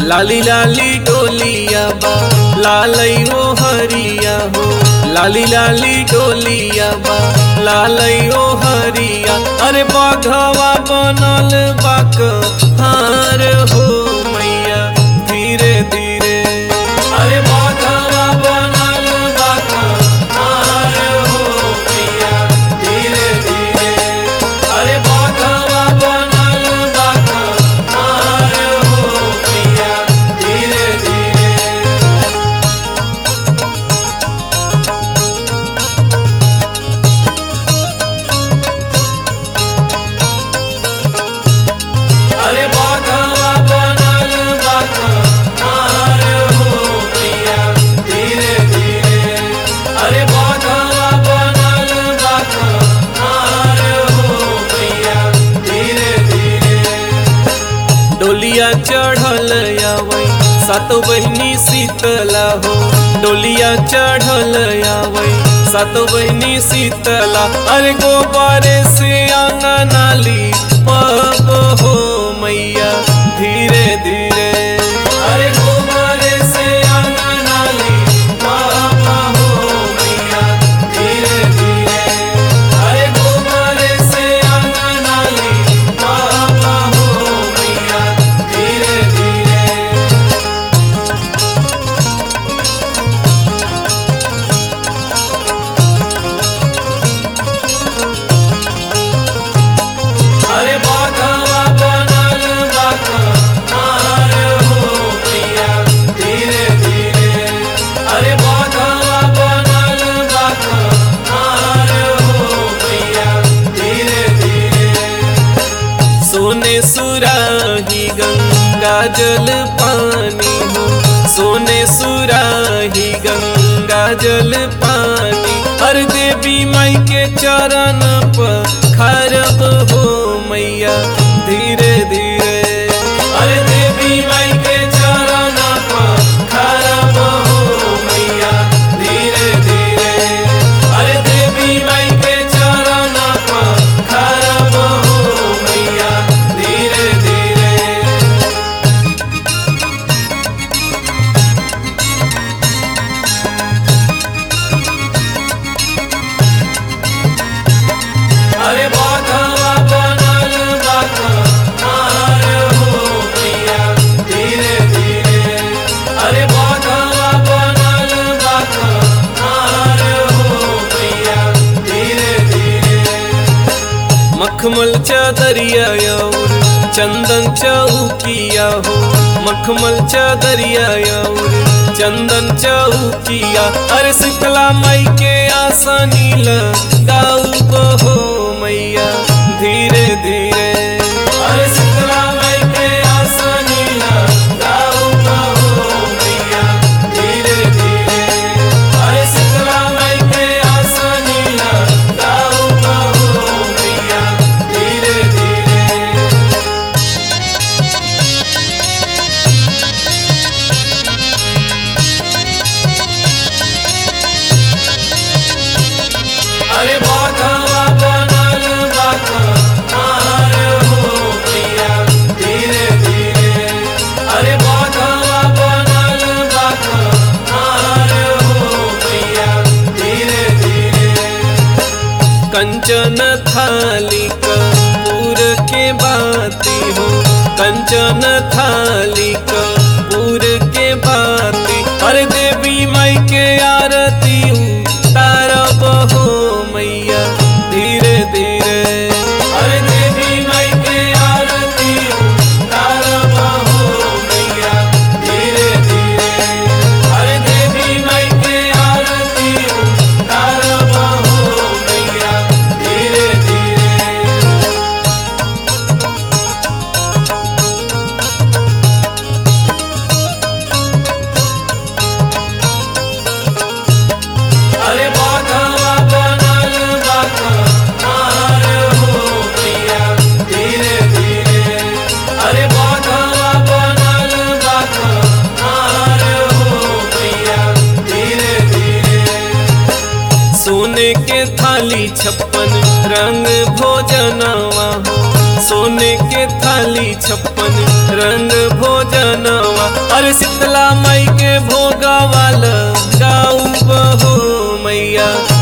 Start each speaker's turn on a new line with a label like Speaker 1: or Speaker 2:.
Speaker 1: लाली लाली डोलिया बा लालई ओ हरिया हो लाली लाली डोलिया बा लालई ओ हरिया अरे बाघवा बनल बाक हार हो मैया धीरे धीरे अरे बाघवा बनल बाक हार हो मैया धीरे धीरे अरे बाघवा बनल बाक हार हो मैया धीरे धीरे अरे बाघवा बनल बाघ हार हो मैया धीरे धीरे अरे बाघवा बनल बाघ हार हो मैया धीरे धीरे डोलिया चढ़ल आवै सात बहिनी शीतला हो डोलिया चढ़ल आवै सात बहिनी शीतला अरे गोबारे से आंगनाली पब हो मैया धीरे धीरे अरे गोबारे से आंगनाली पब हो मैया धीरे धीरे अरे गोबारे से आंगनाली पब हो मैया धीरे धीरे अरे बाघवा बनल बाघ हार हो मैया धीरे धीरे अरे बाघवा बनल बाघ हार हो मैया धीरे धीरे सोने सुराही गंगा जल पानी हो सोने सुराही गंगा जल पानी हर देवी माई के चरण पर खरब हो मैया धीरे धीरे अरे देवी माई के चरण पर खरब हो मैया धीरे धीरे अरे देवी माई के चरण पर खरब हो मैया धीरे धीरे अरे बाघवा बनल बाघ हार हो मैया धीरे धीरे अरे बाघवा बनल बाघ हार हो मैया धीरे धीरे मखमल चादरिया और चंदन चौकिया हो मखमल चादरिया और चंदन चौकिया अरे शीतला माई के आसानी लगाऊ हो मैया धीरे धीरे अरे शीतला माई के आसानी लगाऊ हो मैया धीरे धीरे अरे शीतला माई के आसानी लगाऊ हो मैया धीरे धीरे अरे बाघवा बनल बाघ हार हो मैया धीरे धीरे अरे बाघवा बनल बाघ हार हो मैया धीरे धीरे कंचन थाली कपूर के बाती हो कंचन थाली कपूर के बाती अरे देवी माई के आरती तारब हो मैया धीरे धीरे अरे देवी माई के आरती तारब हो मैया धीरे धीरे अरे देवी माई के आरती तारब हो मैया धीरे धीरे अरे बाघवा बनल बाघ हार हो मैया धीरे धीरे अरे बाघवा बनल बाघ हार हो मैया धीरे धीरे सोने के थाली छप्पन रंग भोजनवा हो सोने के थाली छप्पन रंग भोजनवा शीतला माई के भोगवाल गाऊ बहो मैया